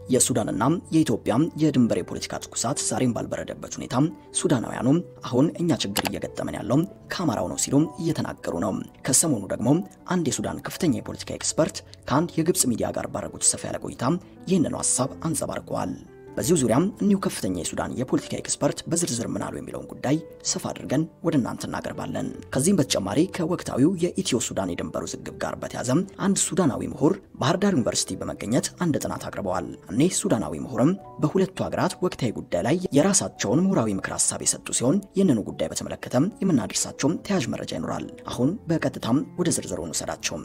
የሱዳንና የኢትዮጵያ የድንበር የፖለቲካ ትኩሳት ዛሬም ባልበረደበት ሁኔታ ሱዳናውያኑ አሁን እኛ ችግር እየገጠመን ያለው ከአማራው ነው ሲሉ እየተናገሩ ነው። ከሰሞኑ ደግሞ አንድ የሱዳን ከፍተኛ የፖለቲካ ኤክስፐርት ከአንድ የግብፅ ሚዲያ ጋር ባደረጉት ሰፋ ያለ ቆይታ ይህንኑ ሀሳብ አንጸባርቀዋል። በዚሁ ዙሪያም እኒሁ ከፍተኛ የሱዳን የፖለቲካ ኤክስፐርት በዝርዝር ምን አሉ የሚለውን ጉዳይ ሰፋ አድርገን ወደ እናንተ እናቀርባለን። ከዚህም በተጨማሪ ከወቅታዊው የኢትዮ ሱዳን የድንበር ውዝግብ ጋር በተያዘ አንድ ሱዳናዊ ምሁር ባህር ዳር ዩኒቨርሲቲ በመገኘት አንድ ጥናት አቅርበዋል። እኒህ ሱዳናዊ ምሁርም በሁለቱ ሀገራት ወቅታዊ ጉዳይ ላይ የራሳቸውን ምሁራዊ ምክር ሀሳብ የሰጡ ሲሆን ይህንኑ ጉዳይ በተመለከተም የምናደርሳቸውም ተያዥ መረጃ ይኖራል። አሁን በቀጥታም ወደ ዝርዝሩ እንውሰዳቸው።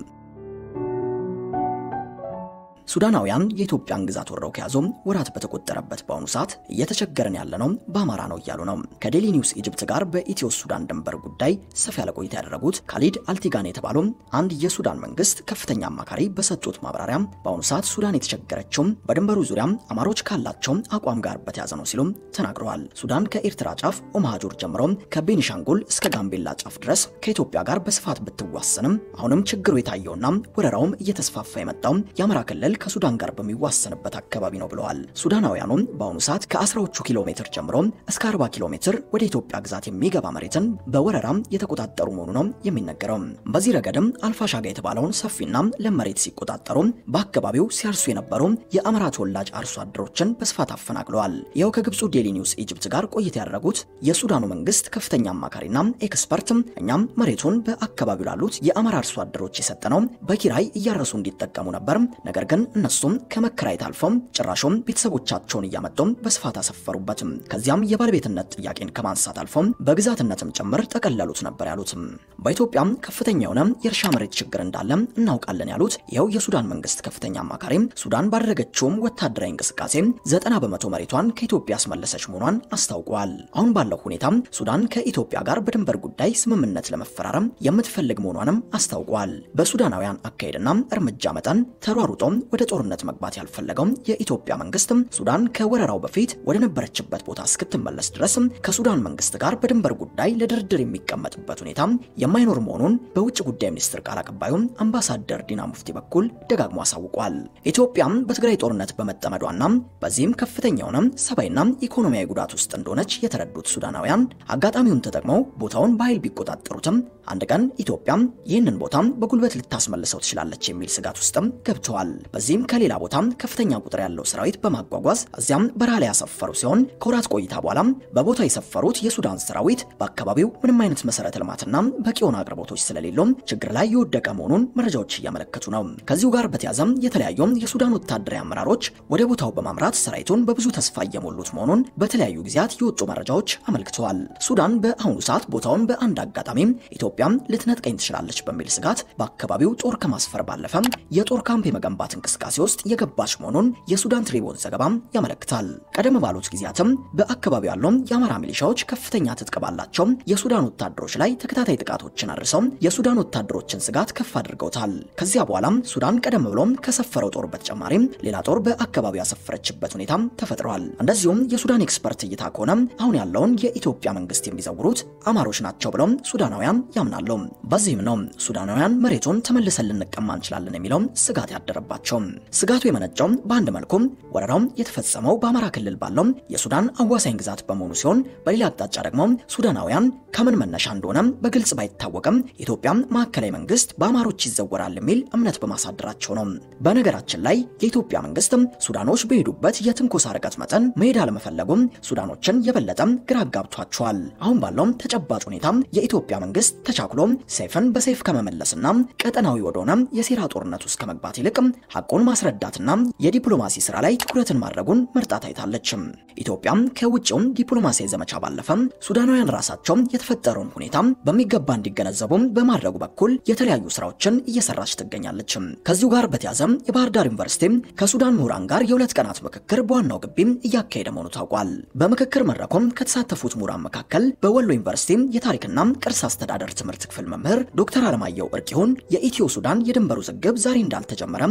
ሱዳናውያን የኢትዮጵያን ግዛት ወረው ከያዙ ወራት በተቆጠረበት በአሁኑ ሰዓት እየተቸገረን ያለነው በአማራ ነው እያሉ ነው። ከዴሊ ኒውስ ኢጅፕት ጋር በኢትዮ ሱዳን ድንበር ጉዳይ ሰፋ ያለ ቆይታ ያደረጉት ካሊድ አልቲጋን የተባሉ አንድ የሱዳን መንግስት ከፍተኛ አማካሪ በሰጡት ማብራሪያ በአሁኑ ሰዓት ሱዳን የተቸገረችው በድንበሩ ዙሪያ አማሮች ካላቸው አቋም ጋር በተያዘ ነው ሲሉም ተናግረዋል። ሱዳን ከኤርትራ ጫፍ ኦማሃጆር ጀምሮ ከቤኒሻንጉል እስከ ጋምቤላ ጫፍ ድረስ ከኢትዮጵያ ጋር በስፋት ብትዋሰንም አሁንም ችግሩ የታየውና ወረራውም እየተስፋፋ የመጣው የአማራ ክልል ከሱዳን ጋር በሚዋሰንበት አካባቢ ነው ብለዋል። ሱዳናውያኑም በአሁኑ ሰዓት ከአስራዎቹ ኪሎ ሜትር ጀምሮ እስከ 40 ኪሎ ሜትር ወደ ኢትዮጵያ ግዛት የሚገባ መሬትን በወረራም የተቆጣጠሩ መሆኑ ነው የሚነገረው። በዚህ ረገድም አልፋሻጋ የተባለውን ሰፊና ለም መሬት ሲቆጣጠሩ በአካባቢው ሲያርሱ የነበሩ የአማራ ተወላጅ አርሶ አደሮችን በስፋት አፈናቅለዋል። ይኸው ከግብፁ ዴሊ ኒውስ ኢጅፕት ጋር ቆይታ ያደረጉት የሱዳኑ መንግስት ከፍተኛ አማካሪና ኤክስፐርት እኛም መሬቱን በአካባቢው ላሉት የአማራ አርሶ አደሮች የሰጠነው በኪራይ እያረሱ እንዲጠቀሙ ነበር ነገር ግን እነሱም ከመከራየት አልፎም ጭራሹም ቤተሰቦቻቸውን እያመጡም በስፋት አሰፈሩበትም። ከዚያም የባለቤትነት ጥያቄን ከማንሳት አልፎም በግዛትነትም ጭምር ጠቀለሉት ነበር ያሉትም። በኢትዮጵያም ከፍተኛ የሆነ የእርሻ መሬት ችግር እንዳለ እናውቃለን ያሉት ይኸው የሱዳን መንግስት ከፍተኛ አማካሪ ሱዳን ባደረገችውም ወታደራዊ እንቅስቃሴ ዘጠና በመቶ መሬቷን ከኢትዮጵያ ያስመለሰች መሆኗን አስታውቀዋል። አሁን ባለው ሁኔታ ሱዳን ከኢትዮጵያ ጋር በድንበር ጉዳይ ስምምነት ለመፈራረም የምትፈልግ መሆኗንም አስታውቀዋል። በሱዳናውያን አካሄድና እርምጃ መጠን ተሯሩጦም ወደ ጦርነት መግባት ያልፈለገው የኢትዮጵያ መንግስት ሱዳን ከወረራው በፊት ወደ ነበረችበት ቦታ እስክትመለስ ድረስ ከሱዳን መንግስት ጋር በድንበር ጉዳይ ለድርድር የሚቀመጥበት ሁኔታ የማይኖር መሆኑን በውጭ ጉዳይ ሚኒስትር ቃል አቀባዩ አምባሳደር ዲና ሙፍቲ በኩል ደጋግሞ አሳውቋል። ኢትዮጵያም በትግራይ ጦርነት በመጠመዷና በዚህም ከፍተኛ የሆነ ሰብአዊና ኢኮኖሚያዊ ጉዳት ውስጥ እንደሆነች የተረዱት ሱዳናውያን አጋጣሚውን ተጠቅመው ቦታውን በኃይል ቢቆጣጠሩትም አንድ ቀን ኢትዮጵያም ይህንን ቦታ በጉልበት ልታስመልሰው ትችላለች የሚል ስጋት ውስጥም ገብተዋል። በዚህም ከሌላ ቦታም ከፍተኛ ቁጥር ያለው ሰራዊት በማጓጓዝ እዚያም በረሃ ላይ ያሰፈሩ ሲሆን ከወራት ቆይታ በኋላም በቦታ የሰፈሩት የሱዳን ሰራዊት በአካባቢው ምንም አይነት መሰረተ ልማትና በቂ የሆኑ አቅርቦቶች ስለሌሎም ችግር ላይ የወደቀ መሆኑን መረጃዎች እያመለከቱ ነው። ከዚሁ ጋር በተያዘም የተለያዩ የሱዳን ወታደራዊ አመራሮች ወደ ቦታው በማምራት ሰራዊቱን በብዙ ተስፋ እየሞሉት መሆኑን በተለያዩ ጊዜያት የወጡ መረጃዎች አመልክተዋል። ሱዳን በአሁኑ ሰዓት ቦታውን በአንድ አጋጣሚ ኢትዮጵያም ልትነጥቀኝ ትችላለች በሚል ስጋት በአካባቢው ጦር ከማስፈር ባለፈ የጦር ካምፕ የመገንባት እንቅስቃሴ ውስጥ የገባች መሆኑን የሱዳን ትሪቡን ዘገባም ያመለክታል። ቀደም ባሉት ጊዜያትም በአካባቢው ያለው የአማራ ሚሊሻዎች ከፍተኛ ትጥቅ ባላቸው የሱዳን ወታደሮች ላይ ተከታታይ ጥቃቶችን አድርሰው የሱዳን ወታደሮችን ስጋት ከፍ አድርገውታል። ከዚያ በኋላም ሱዳን ቀደም ብሎም ከሰፈረው ጦር በተጨማሪም ሌላ ጦር በአካባቢው ያሰፈረችበት ሁኔታም ተፈጥሯል። እንደዚሁም የሱዳን ኤክስፐርት እይታ ከሆነ አሁን ያለውን የኢትዮጵያ መንግስት የሚዘውሩት አማሮች ናቸው ብለው ሱዳናውያን ያምናሉ። በዚህም ነው ሱዳናውያን መሬቱን ተመልሰን ልንቀማ እንችላለን የሚለው ስጋት ያደረባቸው። ስጋቱ የመነጨው በአንድ መልኩ ወረራው የተፈጸመው በአማራ ክልል ባለው የሱዳን አዋሳኝ ግዛት በመሆኑ ሲሆን፣ በሌላ አቅጣጫ ደግሞ ሱዳናውያን ከምን መነሻ እንደሆነ በግልጽ ባይታወቅም የኢትዮጵያ ማዕከላዊ መንግስት በአማሮች ይዘወራል የሚል እምነት በማሳደራቸው ነው። በነገራችን ላይ የኢትዮጵያ መንግስት ሱዳኖች በሄዱበት የትንኮሳ ርቀት መጠን መሄድ አለመፈለጉም ሱዳኖችን የበለጠ ግራ አጋብቷቸዋል። አሁን ባለው ተጨባጭ ሁኔታ የኢትዮጵያ መንግስት ተቻክሎ ሰይፍን በሰይፍ ከመመለስና ቀጠናዊ ወደሆነ የሴራ ጦርነት ውስጥ ከመግባት ይልቅ ሐቁን ማስረዳትና የዲፕሎማሲ ስራ ላይ ትኩረትን ማድረጉን መርጣ ታይታለች። ኢትዮጵያም ከውጭውም ዲፕሎማሲያዊ ዘመቻ ባለፈ ሱዳናውያን ራሳቸው የተፈጠረውን ሁኔታ በሚገባ እንዲገነዘቡ በማድረጉ በኩል የተለያዩ ስራዎችን እየሰራች ትገኛለች። ከዚሁ ጋር በተያዘ የባህር ዳር ዩኒቨርሲቲ ከሱዳን ምሁራን ጋር የሁለት ቀናት ምክክር በዋናው ግቢ እያካሄደ መሆኑ ታውቋል። በምክክር መድረኩም ከተሳተፉት ምሁራን መካከል በወሎ ዩኒቨርሲቲ የታሪክና ቅርስ አስተዳደር ትምህርት ክፍል መምህር ዶክተር አለማየሁ እርቂሁን የኢትዮ ሱዳን የድንበር ውዝግብ ዛሬ እንዳልተጀመረም ገልጸዋል።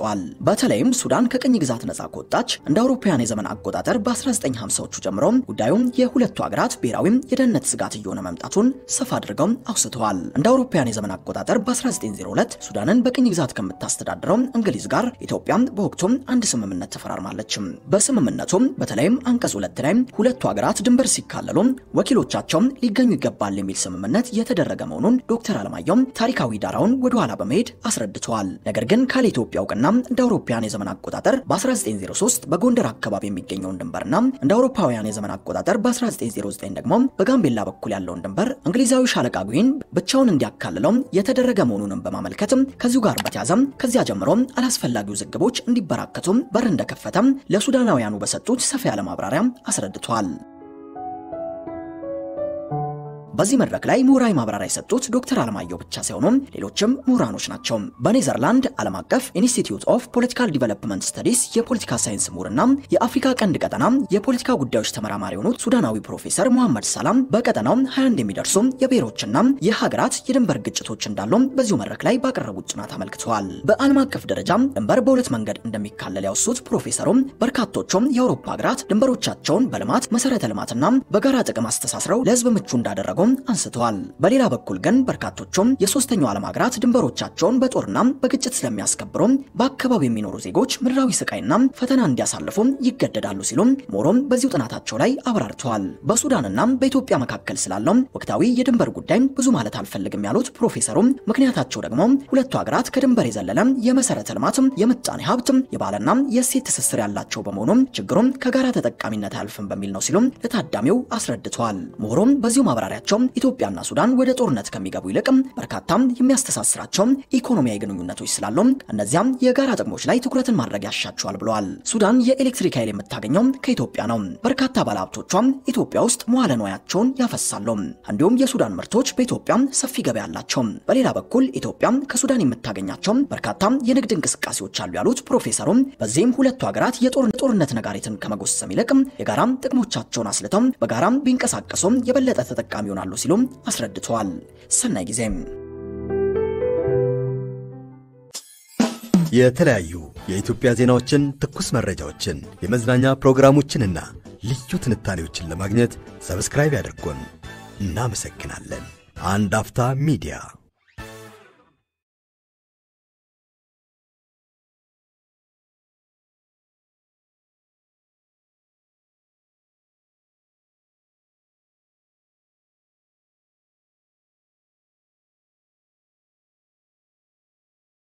አስረድተዋል። በተለይም ሱዳን ከቅኝ ግዛት ነጻ ከወጣች እንደ አውሮፓውያን የዘመን አቆጣጠር በ1950ዎቹ ጀምሮ ጉዳዩም የሁለቱ ሀገራት ብሔራዊ የደህንነት ስጋት እየሆነ መምጣቱን ሰፋ አድርገው አውስተዋል። እንደ አውሮፓውያን የዘመን አቆጣጠር በ1902 ሱዳንን በቅኝ ግዛት ከምታስተዳድረው እንግሊዝ ጋር ኢትዮጵያ በወቅቱም አንድ ስምምነት ተፈራርማለች። በስምምነቱም በተለይም አንቀጽ ሁለት ላይ ሁለቱ ሀገራት ድንበር ሲካለሉ ወኪሎቻቸው ሊገኙ ይገባል የሚል ስምምነት የተደረገ መሆኑን ዶክተር አለማየሁም ታሪካዊ ዳራውን ወደ ኋላ በመሄድ አስረድተዋል። ነገር ግን ካለ ኢትዮጵያ እውቅና እንደ አውሮፓውያን የዘመን አቆጣጠር በ1903 በጎንደር አካባቢ የሚገኘውን ድንበርና እንደ አውሮፓውያን የዘመን አቆጣጠር በ1909 ደግሞ በጋምቤላ በኩል ያለውን ድንበር እንግሊዛዊ ሻለቃ ጉይን ብቻውን እንዲያካልለው የተደረገ መሆኑንም በማመልከትም ከዚሁ ጋር በተያዘም ከዚያ ጀምሮ አላስፈላጊ ውዝግቦች እንዲበራከቱም በር እንደከፈተም ለሱዳናውያኑ በሰጡት ሰፋ ያለ ማብራሪያ አስረድቷል። በዚህ መድረክ ላይ ምሁራዊ ማብራሪያ የሰጡት ዶክተር አለማየሁ ብቻ ሳይሆኑ ሌሎችም ምሁራኖች ናቸው። በኔዘርላንድ ዓለም አቀፍ ኢንስቲትዩት ኦፍ ፖለቲካል ዲቨሎፕመንት ስተዲስ የፖለቲካ ሳይንስ ምሁርና የአፍሪካ ቀንድ ቀጠና የፖለቲካ ጉዳዮች ተመራማሪ የሆኑት ሱዳናዊ ፕሮፌሰር መሐመድ ሰላም በቀጠናው 21 የሚደርሱ የብሔሮችና የሀገራት የድንበር ግጭቶች እንዳሉ በዚሁ መድረክ ላይ ባቀረቡት ጥናት አመልክተዋል። በዓለም አቀፍ ደረጃ ድንበር በሁለት መንገድ እንደሚካለል ያወሱት ፕሮፌሰሩም በርካቶቹም የአውሮፓ ሀገራት ድንበሮቻቸውን በልማት መሰረተ ልማትና በጋራ ጥቅም አስተሳስረው ለህዝብ ምቹ እንዳደረገው አንስተዋል። በሌላ በኩል ግን በርካቶቹም የሶስተኛው ዓለም ሀገራት ድንበሮቻቸውን በጦርና በግጭት ስለሚያስከብሩ በአካባቢው የሚኖሩ ዜጎች ምድራዊ ስቃይና ፈተና እንዲያሳልፉ ይገደዳሉ ሲሉም ሞሮም በዚሁ ጥናታቸው ላይ አብራርተዋል። በሱዳንና በኢትዮጵያ መካከል ስላለው ወቅታዊ የድንበር ጉዳይ ብዙ ማለት አልፈልግም ያሉት ፕሮፌሰሩም ምክንያታቸው ደግሞ ሁለቱ ሀገራት ከድንበር የዘለለ የመሰረተ ልማት፣ የምጣኔ ሀብት፣ የባህልና የእሴት ትስስር ያላቸው በመሆኑ ችግሩም ከጋራ ተጠቃሚነት አያልፍም በሚል ነው ሲሉም ለታዳሚው አስረድተዋል። ሞሮም በዚሁ ማብራሪያቸው ኢትዮጵያና ሱዳን ወደ ጦርነት ከሚገቡ ይልቅ በርካታም የሚያስተሳስራቸው ኢኮኖሚያዊ ግንኙነቶች ስላሉ እነዚያም የጋራ ጥቅሞች ላይ ትኩረትን ማድረግ ያሻቸዋል ብለዋል። ሱዳን የኤሌክትሪክ ኃይል የምታገኘው ከኢትዮጵያ ነው። በርካታ ባለሀብቶቿም ኢትዮጵያ ውስጥ መዋለ ንዋያቸውን ያፈሳሉ። እንዲሁም የሱዳን ምርቶች በኢትዮጵያ ሰፊ ገበያ አላቸው። በሌላ በኩል ኢትዮጵያ ከሱዳን የምታገኛቸው በርካታ የንግድ እንቅስቃሴዎች አሉ ያሉት ፕሮፌሰሩም በዚህም ሁለቱ ሀገራት የጦርነት ነጋሪትን ከመጎሰም ይልቅ የጋራ ጥቅሞቻቸውን አስልተው በጋራ ቢንቀሳቀሱ የበለጠ ተጠቃሚ ይሆናሉ ሲሉም አስረድተዋል። ሰናይ ጊዜም የተለያዩ የኢትዮጵያ ዜናዎችን፣ ትኩስ መረጃዎችን፣ የመዝናኛ ፕሮግራሞችንና ልዩ ትንታኔዎችን ለማግኘት ሰብስክራይብ ያድርጉን። እናመሰግናለን። አንድ አፍታ ሚዲያ